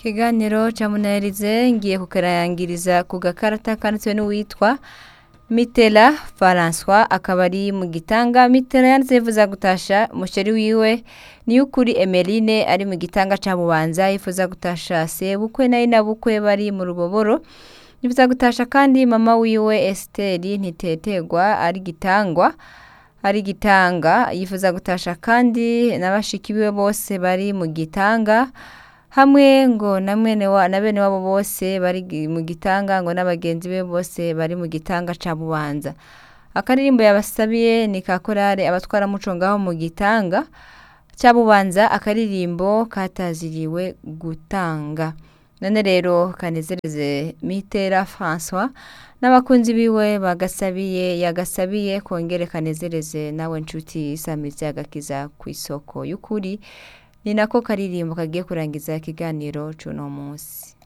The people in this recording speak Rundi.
ikiganiro ca munaherize ngiye kukarangiriza ku gakarata kanditswe n'uwitwa mitera François akaba ari mu gitanga mitera yanditse yifuza gutasha umusheri wiwe niyukuri emeline ari mu gitanga ca bubanza yifuza gutasha sebukwe nayo na bukwe bari mu ruboboro yifuza gutasha kandi mama wiwe esiteri ntitetegwa ari gitangwa ari gitanga yifuza gutasha kandi na bashiki biwe bose bari mu gitanga hamwe ngo na mwene wa na bene wabo bose bari gi- mu gitanga ngo n'abagenzi be bose bari mu gitanga ca bubanza akaririmbo yabasabiye ni ka korale abatwara muco ngaho mu gitanga ca bubanza akaririmbo kataziriwe gutanga none rero kanezereze mitera François n'abakunzi biwe bagasabiye yagasabiye kongere kanezereze nawe nshuti isamizi agakiza ku isoko y'ukuri ni nako karirimbo kagiye kurangiza ikiganiro c'uno munsi